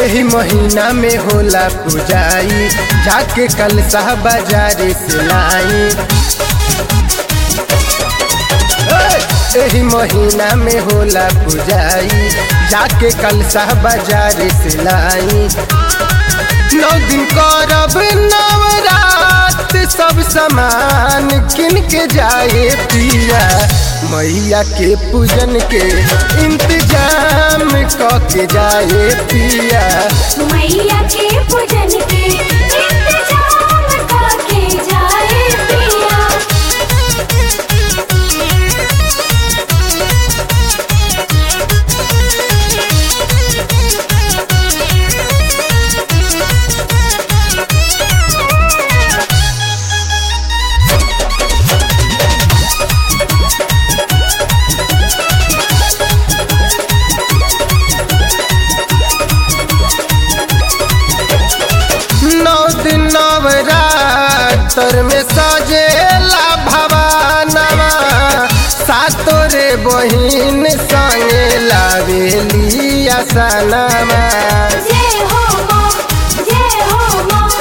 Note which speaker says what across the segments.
Speaker 1: एही महीना में होला पूजाई जाके कल साह बाजार से लाई एही महीना में होला पूजाई जाके कल साह बाजार से लाई नौ दिन करब नवरात सब सामान किन के जाए पिया मैया के पूजन के इंतजाम क के जाए पिया
Speaker 2: मैया के पूजन के इंतजाम करके जाए पिया
Speaker 1: नौ दिन नवरात्र में सजेला भवानवा सातो रे बहिन संगे लावेली आसनवा
Speaker 2: जय हो माँ जय हो माँ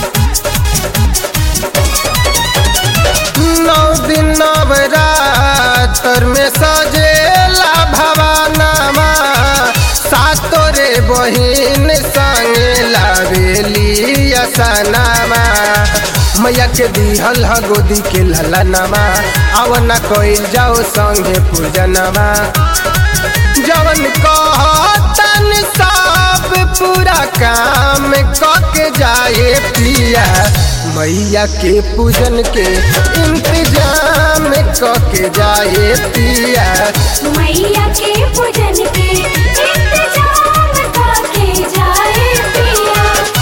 Speaker 1: नौ दिन नवरात्र में सजेला भवानवा सातो रे बहिन संगे लावेली असनामा मैया के दिहल ह गोदी के ललनवा आवना कइल जाओ संगे पूजनवा जवन कहतन सब पूरा काम कके जाए पिया मैया के पूजन के इंतजाम कके जाए पिया
Speaker 2: मैया के पूजन के इंतजाम करके जाए पिया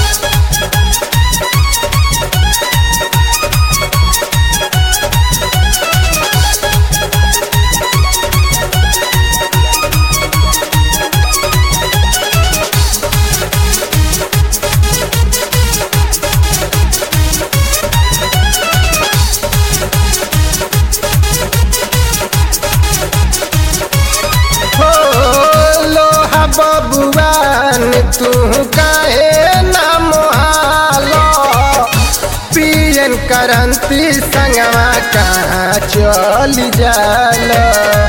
Speaker 1: हो लोहा बबुआन तू काहे ना मोहालो पियन करंती संगवा कहाँ चली जाला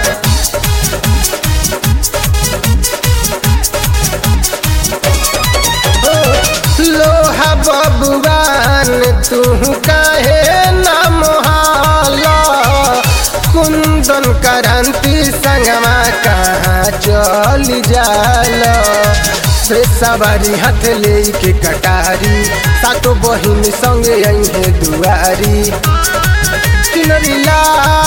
Speaker 1: लोहा बबुआन तू काहे न मोहाला कुंदन करंती संगमा कहाँ चली जाल से सवारी हाथ ले के कटारी सातो बहिन संगे अहे दुआरी किनरी ला